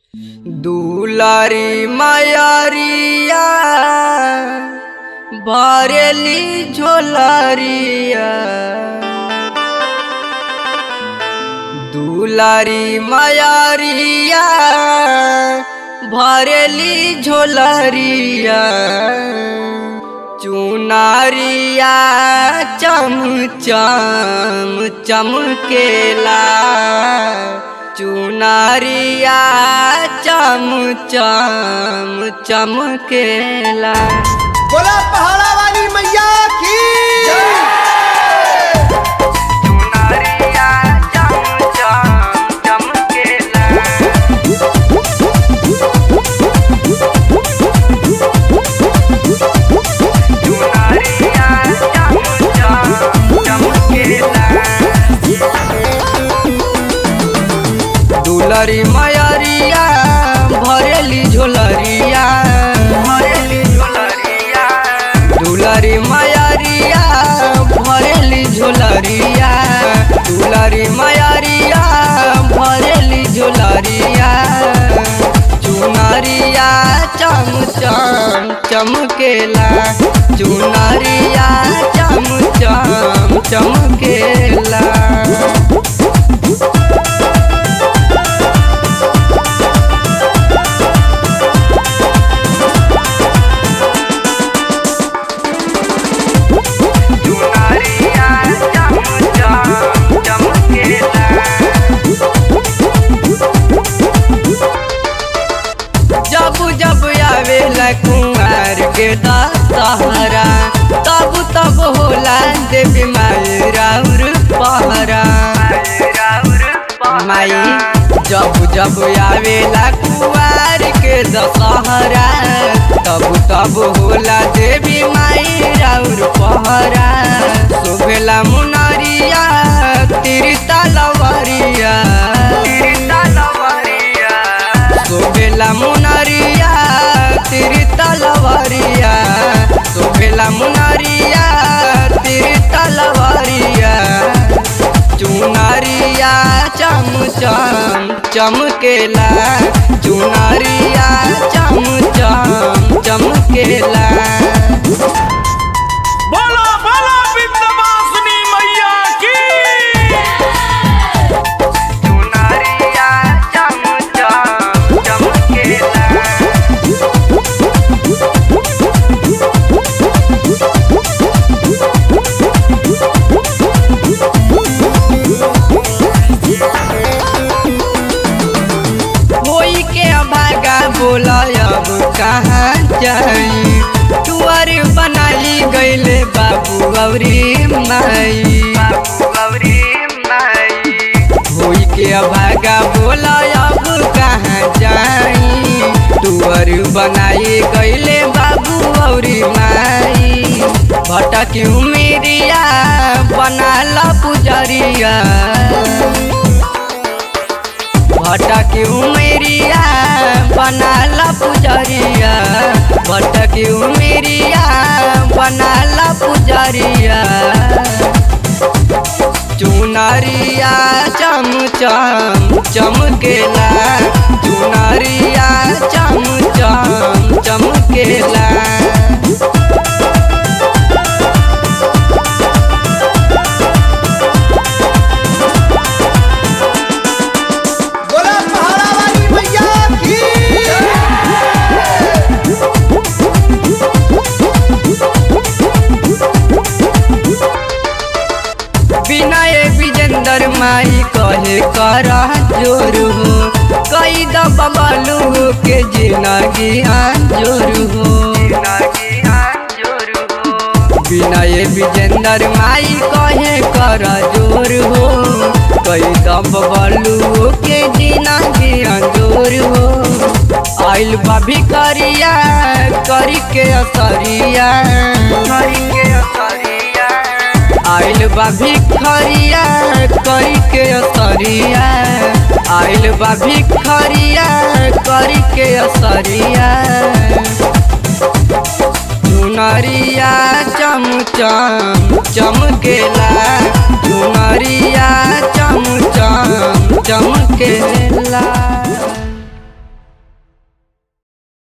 दुलारी मायारिया भरेली झोलारिया दुलारी मायारिया भरेली झोलरिया चुनारिया चम चम चमकेला चुनारिया चम चम चमकेला बोला पहाड़ा वाली मैया की चुनारिया चम चम चमकेला चुनारिया चम चम चमकेला दुलरी मयरिया भरेली झोलरिया भरेली झोलरिया दुलरी मयरिया भरेली झोलरिया दुलरी मयरिया भरेली झोलरिया चुनरिया चम चम चमकेला चुनरिया चम चम चमकेला चुनरिया चम चम चमकेला जब जब आवेला कुमार के दशहरा तब तब होला देवी माई राउर पहरा माई जब जब आवेला कुमार के दशहरा तब तब होला देवी माई राउर पहरा शोभेला मुनरिया तिरता लवरिया तिरता लवरिया शोभेला मुनरिया तिरता लवरिया शोभेला मुनरिया तिरता लवरिया चुनरिया चम चम चमकेला चुनरिया चम चम चमकेला बोलो बोलो विंध्यवासिनी मैया की चुनरिया चम चम चमकेला होई के भागा बोला अब कहाँ जाई टुअर बनाली गईले बाबू गौरी माई बाबू गौरी माई होई के भागा बोला अब कहाँ जाई टुअर बनाई गईले बाबू गौरी माई भटकी उमेरिया बनाला पुजरिया भटकी उमेरिया बनाला पुजरिया भटकी उमेरिया बनाला पुजरिया चुनरिया चम चम चमकेला चुनरिया चम चम चमकेला बोला पहाड़ा वाली मैया की विनय विजेंदर माई कहे कर जोर हो कई दबलू के जिंदगी जोर हो विनय विजेंदर माई कहे कर जोर हो कई दबलू के जिंदगी जोर हो आइल बाभी करिया करी के असरिया करी के असरिया आइल बा भिखरिया करी के असरिया आइल बा भिखरिया करी के असरिया चुनरिया चम चम चमकेला चुनरिया चम चम चमकेला